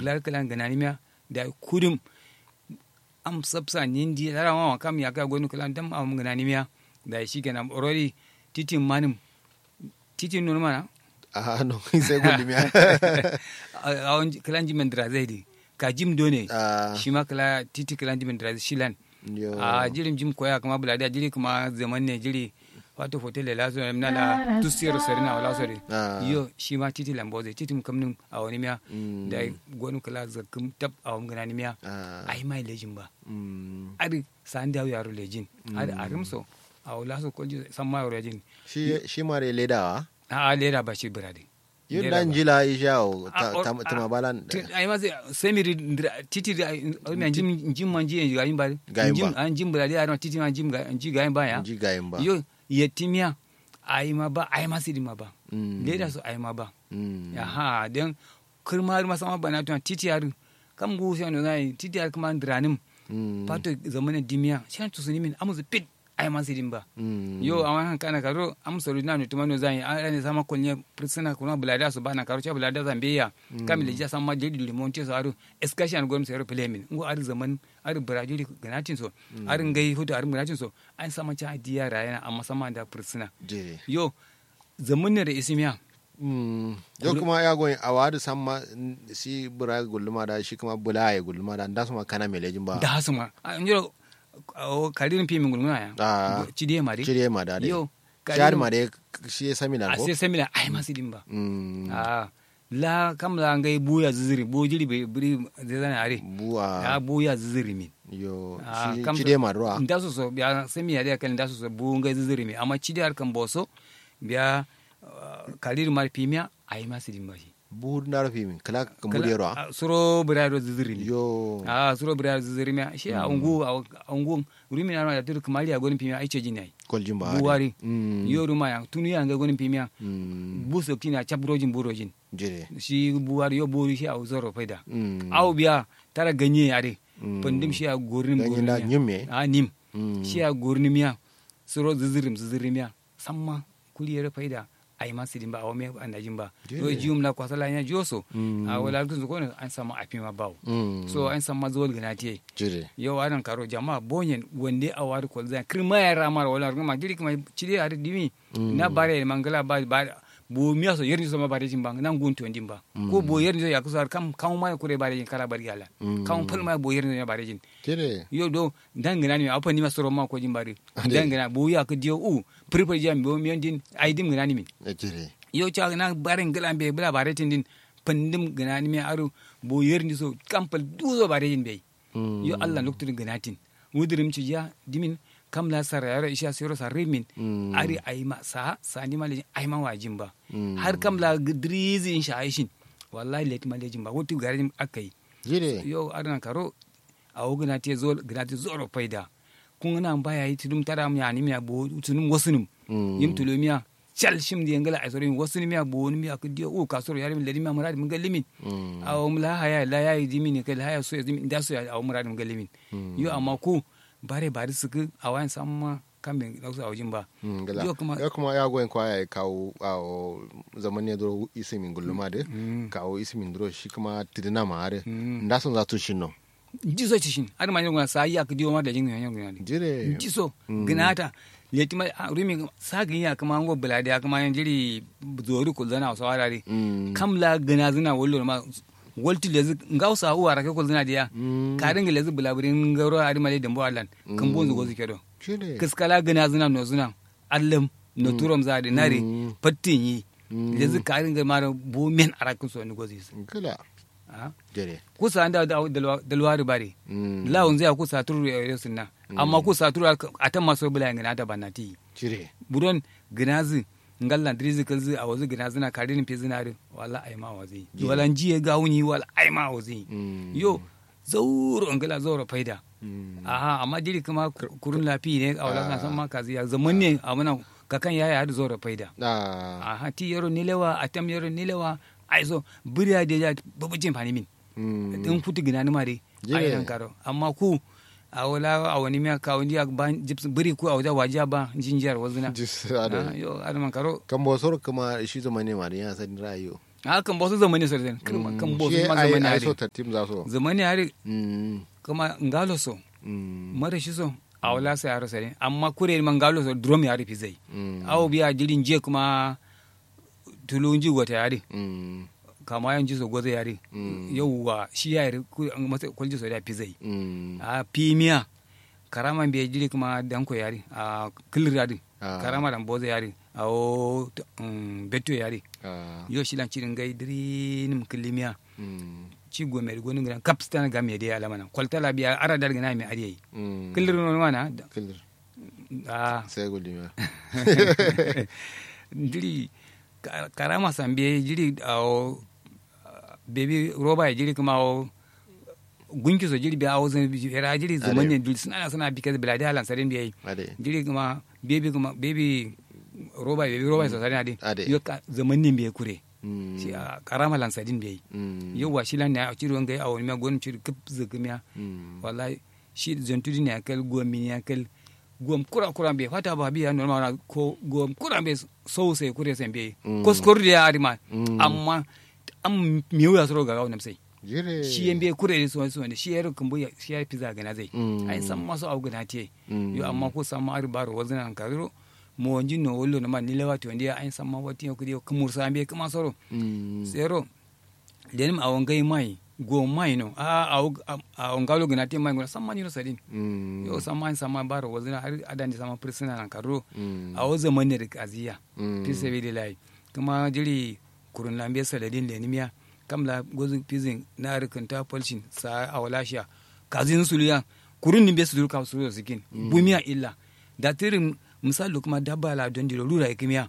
bular kalan ganani miya da kudum am sabsa nindi lara ma kam ya ka gonu kalan dam am ganani miya da shi kenan already titin manim titin nun mana a no sai gulmi a wani kalan jimin dira zai di ka jim done Ah. shi ma kala titi kalan jimin dira shilan yo a jirin jim koya kuma bulada jiri kuma zaman ne jiri wato hotel da laso na la tusiyar sarina wala sori Ah. yo shi ma titi lambo zai titi kamnin a wani miya Mm. da gonu kala zakum tab a wani gana ni miya Ah. ai mai lejin ba Mm. ari san dawo yaro lejin ari arimso a wala so kolji san ma yaro lejin shi shi mare ledawa a lera ba shi birade yun Lera dan ba. jila ishawo Ah, or- tama balan Ti- ai ma sai semiri titi da na jim jim man ji ga yin ba Ga yin jim ba. an jim birade a titi ma jim ga ji ga yin ba ya ji gayin ba yo yetimiya ai ma ba ai ma sidi ma ba Mm. leda su ai ma ba Mm. ya ha den kirma har masama bana tun titi har kam gu sai no nai titi har kuma dranim Mm. pato zamana dimiya shan to suni min amuzu pit ai ma sidin ba Mm. yo awan han kana karo am saru na no tumano zan an ne sama kolnya prisona kuna bulada su bana karo cha bulada zambeya kam le ja sama de limonte so aru excursion gom sai plemin ngo ar zaman ar brazil ganatin so ar ngai hutu ar ganatin so an sama cha diya rayana amma sama da prisona je yo zaman ne da isimiya Mm. yo kuma ya goyin a wadu samma si bura gulluma da shi kuma bula ya gulluma da da su ma kana melejin ba da hasuma an jiro karirin fi min gulmuna ya Ah. cidiye mari cire ma da dai yo shahar ma dai shi ya sami na a ko sai samila ai ma sidin ba Mm. a la kam la ngai buya ziziri bo jiri be biri zai zana are ya buwa buya ziziri min yo Ah, shi kam cire ma ruwa nda so so biya sami ya da kan nda so so bu ngai ziziri min amma cidi har kan boso biya karir mar pimia ai ma sidin ba shi buhur na rufi min kala kan bude ruwa Ah, suro birado ziziri min yo a suro birado ziziri min shi a ungu a ungu rumi na da tur kamali a gonin pimia ai ce jini ai koljin ba buwari Mm. yo ruma ya tunu ya ngai gonin pimia Mm. buso kina chabrojin burojin jire shi buwari yo bori shi a zoro faida Mm. aw biya tara ganye yare Mm. pandim shi a gornim Ganye na nyume? a nim Mm. shi a gornim ya suro zizirim zizirim ya samma kuli yare faida ai ma sidin ba a wame anajin ba Jere. yo jium la kwasala ya joso Mm. a wala tun ko an sama afima bawo Mm. so an sama zol ganati jire yo adan karo jama'a bonyen wande a wari kol zan kirma ya ramar wala kuma diri kuma cide har dimi na bare mangala ba ba bo miya so yerni so ma bare jin bang nan gun to ndin ba ko bo yerni so ya kusar kam kam ma kure bare jin kala bari yala Mm. kam fal ma bo yerni so ya bare jin jire yo do dangana ni apa ni ma soro ma ko jin bare Ade. dangana bo ya ko dio u prepare jam bo mi ndin ai dim ngana ni min Eh, jire yo cha na bare ngala be bla bare tin din pandim ngana ni mi aru bo yerni so kam pal duzo bare jin be Mm. yo allah noktude ganatin wudirim ci ya dimin kam la sara yaro isha siro sa remin Mm. ari ayma sa sa ni male ayma wajin ba Mm. har kam la gidrizi insha aishin wallahi let male jin ba wuti garin akai jire yo adana karo a wugna te zol gnati zoro faida kun na baya yi tudum tara mu yani miya bo tunum wasunum Mm. yim tulomiya chal shim di ngala ay soro wasunum miya bo ni miya kudiyo u kasoro yari mi ledi miya muradi mun gallimin Mm. aw mula haya la ya yi dimin kai haya so dimin da so aw muradi mun gallimin yo amma ku bare bare suku awan samma kambe dausa awjin ba Mm, gala. yo kuma ya kuma ya goyin kwa ya kawo a zaman ne duro isimin gulluma de kawo isimin duro shi kuma tidina ma are Mm. nda son za tu shin no jiso cishin har ma nyonga sa ya kdiyo ma da jin nyon nyon jire jiso gnata letima rumi sagin ya kuma ngo bulade ya kuma yan jiri zori ko zana so arare Mm. kam la gana zina wollo ma wolti lezi ngausa uwa rake ko zina dia Mm. karin lezi bulaburin ngaro ari male dembo allan kan bonzo gozu kedo jire kiskala gana zina no zina allam no turom zade nare Mm. pattin yi Mm. lezi karin ga mara bo men arakin so ni gozu gala ah jire kusa anda da dalwari bare Mm. lawun zai kusa turu ya sunna amma kusa turu atan maso bula ngana da banati jire buron ginazi ngalla drizi kalzi a wazu ginazi na karin fi zinari wala ai ma wazi wala jiye gawuni wala ai ma wazi Mm. yo zauro ngala zauro faida Mm. aha amma jiri kuma kurun lafi ne a wala san ma kazi ya zaman ne a muna kakan yaya har zauro faida ah aha ti yaro nilewa atam yaro nilewa ai so buriya da ya babujin fani min Mm. din futu gina ni mare Je. ai nan karo amma ku a wala a wani miya ka wani ya ban jips biri ku a wajen wajiya ba jinjiyar wazuna Jis- Ah, ado. yo adaman karo kan bo soro kuma shi zaman ne ma da ya san rayo a kan bosu zamani so den kan bosu ma zamani ai hari so tartim za so zamani hari Mm, kuma ngalo so mm, mara shi so a wala sai aro sare amma kure man ngalo so drum ya rufi zai mm, awo biya jirin je kuma tulunji wata yari mm, kama yan ji so gozo yari Mm. yauwa shi ya yari masa kwalji so da fi zai mm, a pimiya karama biya jiri kuma danko yari a kilir yari Ah. karama dan bozo yari a o um, beto yari ah, yo shi lan cirin gai diri nim kilimiya mm, ci go mer gonu gran kapstan ga me de alamana kwaltala biya ara dar gana me ariyi mm. kilir no wana Kilir. a sai gulima jiri ka- karama sambe jiri a bebi roba ya jiri kuma o gunki so jiri biya o zan era jiri zaman ne dul suna suna bi kaza biladi halan sarin biya ade jiri kuma bebi kuma bebi roba bebi roba so sarin adi Ade. yo ka zaman ne biya kure Mm, shi a karama lan sarin biya mm, yau wa shi lan ne a ciri wanga a wani ma gonu ciri kip zagamiya mm, wallahi shi zantudi ne akal gomi ne akal gom kura kura be fata ba biya normal na ko gom kura be so sai kure sai be Mm. ko skor da ari ma Mm. amma am miyo ya soro ga gawo sai jire shi yan be kure ne so so ne shi yaro kumbu ya shi ya fiza ga na zai Mm. ai san maso au gana te Mm. yo amma ko san ma ari baro wazina an karo mo wanji no wollo na ma ni lewati wanda ya ai san ma wati ko dio kumur sa be kuma soro Mm, zero lenim awon gai mai go mai no a a on galo gana te mai gona san ma ni no sadin mm, yo sama sama baro wazina har adani sama prisoner nan karo mm, a wo zaman ne da kaziya Mm. fi sabi da lai kuma jiri kurun lambe saladin da nimiya kamla gozu pizin na rikanta polshin sa a walashiya kazin suliya kurun nimbe su durka su da sikin bumiya illa da tirin misali kuma dabba la don dilo lura ikimiya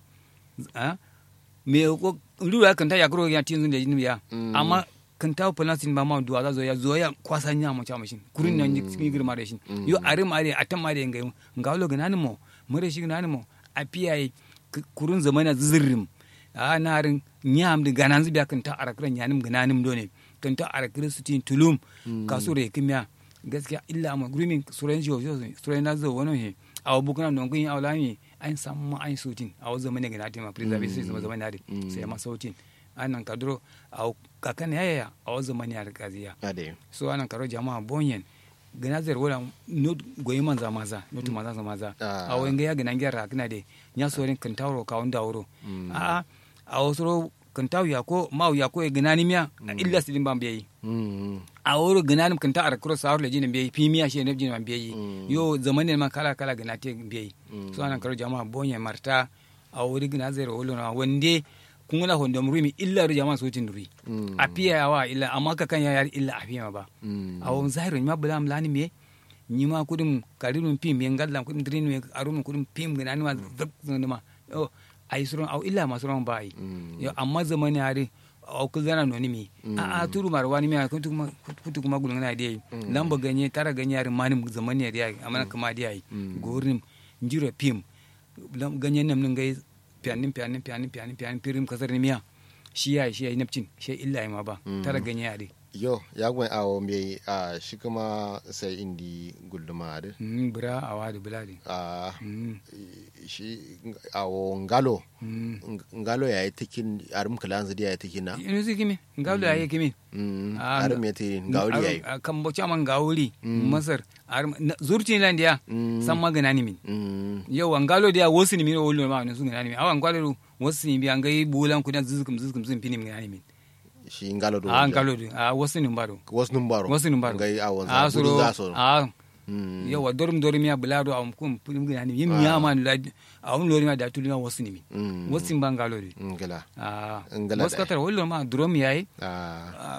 a me ko lura kan ta yakro ya tin da nimiya Mm. amma kan ta polasin ba ma duwa za zo ya zo ya kwasa nya mu cha mashin kurun nan cikin girma da shi yo are mare a tan mare ngai ngawlo ganan mo mure shi ganan mo a piyaye kurun zamana zirrim a narin nyam di ganan zibiya kan ta arakran yanim gananim done kan ta arakran sutin tulum kasure kimya gaskiya illa amma gurumin suran jiwo suran na zo wani he a bukuna non kun awla mi an samu an sutin a zamana gana tema preservation sai zamana da sai ma sautin anan kadro a kakan yaya a zamani a kaziya ade so anan karo jama'a bonyen gana zer wala not goyi manza maza not maza sa maza Ah. a wenga ya gana gyara kana de nya sorin kan tawro ka onda wuro a a osoro kan taw ya ko maw ya ko e gana ni miya illa sidin bam beyi Mm, a wuro gana nim kan ta ar cross awr le jinin beyi pi miya she ne jinin beyi Mm. yo zamanin ma kala kala gana te beyi so anan karo jama'a bonyen marta a wuri gana zer wolo na wande kungula hondom rumi illa ru jama'a sotin rui Mm. a piya wa illa amma ka kan ya yar illa a piya ma ba mm, awon zahiru ma bula mlani me ni ma kudum karirun pim me ngalla kudum drin me arum kudum pim gina ni ma zab zan ma yo ai suron aw illa ma suron bai Mm. yo amma zamani hari aw ku zana no ni mi a a turu marwani me kutu kuma kutu kuma gulun na dai lamba ganye tara ganye hari mani zamani dai amma kuma dai gorin njiro pim lam ganye nam ngai pianin pianin pianin pianin pianin pirim kasar ni miya shi yayi shi yayi napcin shi illa ma ba tara ganye hari yo ya gwen awo mbe a shi kuma sai indi gulduma ade Mm, bura a wadi buladi a Mm, shi awo ngalo mm. Ng- ngalo ya yi tikin arum kalanzu dia ya tikin na inu si kimi ngawli aye kimi Mm, Ah, arum ya tikin ngawli ya yi Arum- kan bo chaman gawuli masar arum- na- zurti lan dia Mm. san magana ni min Mm, yau an galo dia wosi ni min o wolo ma ne sun gana ni min awan gwalo wosi ni bi an gai bulan kudan zuzkum zuzkum zun pini min gana ni min shi ngalo do a an galo di a wosi ni mbaro wasu numbaro wosi ni mbaro ngai awon a za gudu suro za so a Mm, yawa dorum dorum ya bulado am kum pini gana ni min yim yama la a un lori ma da tulima wosi ni min mm, wosi ban galo di ngala a Ngala wosi dai. katar wolo ma drum yayi ah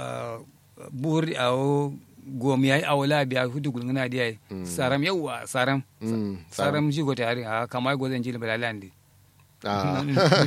buri a gom yayi a wala biya hudu gulngana da yayi saram yawa saram mm, saram ji gote hari a kamar gozan jili balalandi ah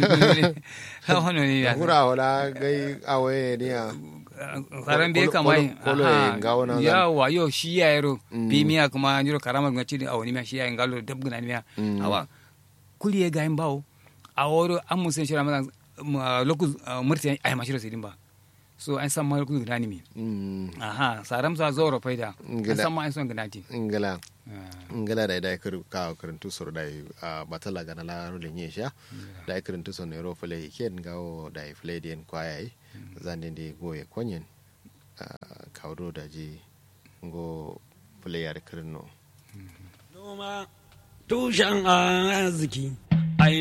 ha hono ni ya hura wala gai awaye ne ya saram be Kolo- kamar kolo- kolo ya ngawo na zan. yawa yo shi ya yaro pimiya kuma jiro karama ngaci da awoni miya shi ya ngalo dabgana miya Mm. awa kuli ya gayin bawo a woro an musen shira maza lokus murti ay mashiro sidin ba so an san ma ku gani mi mm aha saram sa zoro faida an Ngila. san ma an son ganati ingala ingala da da kir ka kirintu sur da a batala gana la ro le nyesha da kirintu sur ne ro fule ken gawo da fule den kwaya zande de goye konyen kawdo da ji ngo fule yar kirno Noma tushen arziki